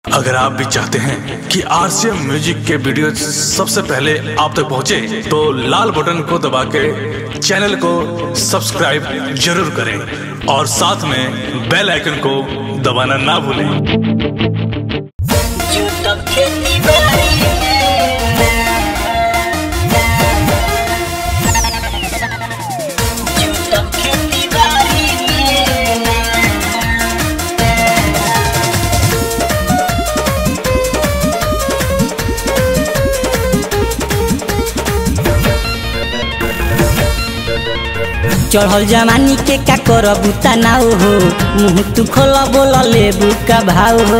अगर आप भी चाहते हैं कि आरसीएम म्यूजिक के वीडियो सबसे पहले आप तक पहुंचे, तो लाल बटन को दबा के चैनल को सब्सक्राइब जरूर करें और साथ में बेल आइकन को दबाना ना भूलें जुटब खेती बाड़ी जुटब खेती बाड़ी चढ़ल जमानी के का करबू तनाव हो मुँह तू खोल बोल लेबू का भाव हो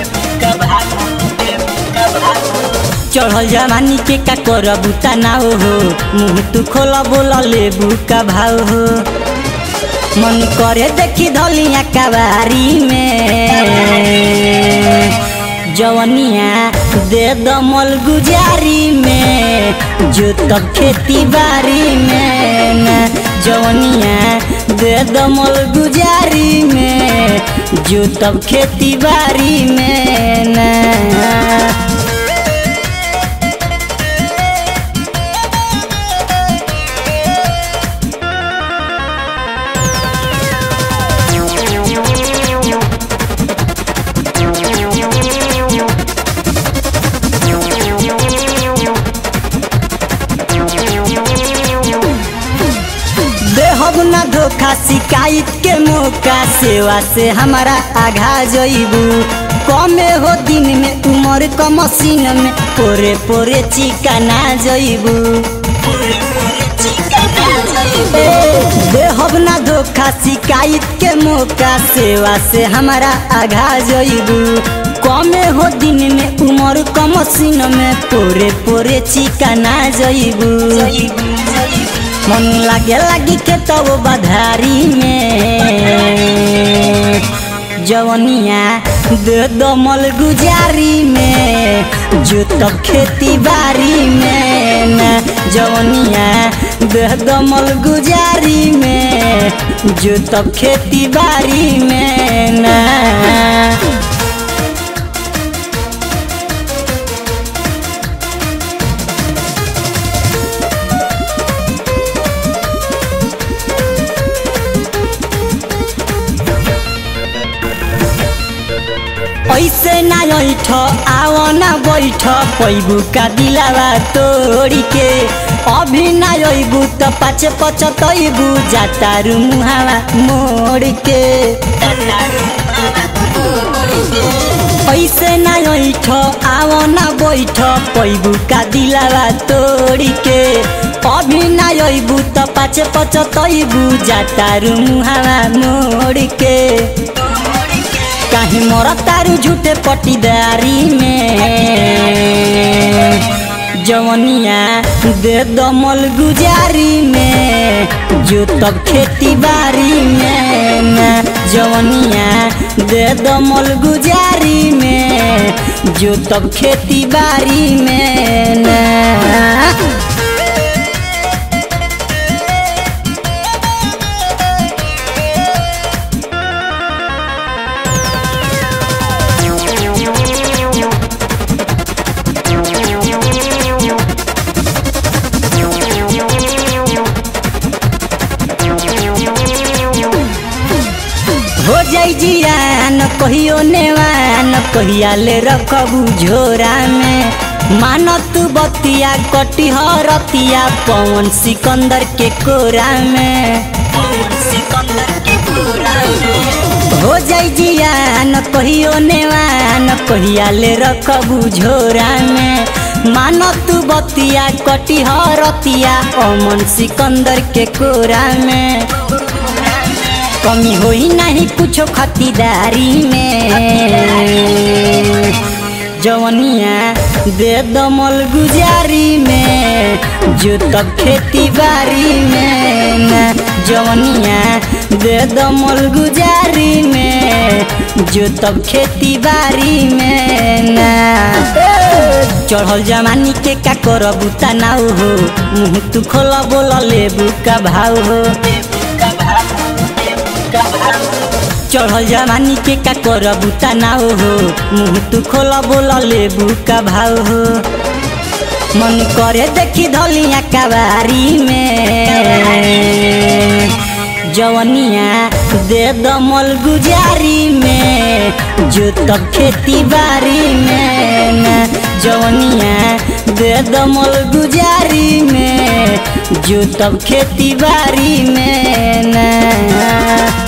चढ़ल जमानी के का करबू तनाव हो मुँह तू खोल बोल लेबू का भाव हो मन करे देखी धलिया कबारी में जवनिया दे दमल गुजारी में जो तब खेती बाड़ी में ना जवनिया दे दमल गुजारी में जो तब खेती बाड़ी में ना देहब ना धोखा शिकायत के मौका सेवा से हमारा आघा जइबू कमे हो दिन में उम्र क मशीन में पोरे पोरे चिका ना जइबू देहब ना धोखा शिकायत के मौका सेवा से हमारा आघा जइबू कमे हो दिन में उम्र क मशीन में पोरे पोरे चिका ना जइबू मन लागे लागी के तब बधारी में जवनिया दे दमल गुजारी में जो तब खेती बाड़ी में ना जवनिया दे दमल गुजारी में जो तब खेती बाड़ी में ना ऐसे ना ऐठ आव ना बैठ पैबू का दिलावा तोड़ी के अभी ना अबू त पाचे पचतैबू जातारू मुहावा मोड़ के ऐसे ना ऐठ आव ना बैठ पैबू का दिलावा तोड़ी के अभी ना अबू त पाचे पचतैबू जातारू मुहावा मोड़ के काहे मोरा तारू झूठे पटीदारी में जवनिया दे दमल गुजारी में जो तब खेती बाड़ी में ना जवनिया दे दमल गुजारी में जो तब खेती बाड़ी में ना हो जाई जियान कहियो नेवान कहिया ले रखबू झोरा में मान तू बतिया कटी रतिया पवन सिकंदर के कोरा में हो जाई जियान कहियो नेवान कहिया ले रखबू झोरा में मान तू बतिया कटी रतिया अमन सिकंदर के कोरा में कमी होई नहीं कुछो खतीदारी में जवनिया दे दमल गुजारी में जो तब खेती बाड़ी में ना जवनिया दे दमल गुजारी में जो तब खेती बाड़ी में ना चढ़ल जमानी के का करबू तनाव हो मुँह तू खोल बोल लेबू का भाव हो चढ़ल जवानी के का करबू तनाव हो मुँह तू खोला बोला लेबू का भाव हो मन करे देखी धलिया कबारी में जवनिया दे दमल गुजारी में जो तब खेती बाड़ी में ना जवनिया दे दमल गुजारी में जो तब खेती बाड़ी में ना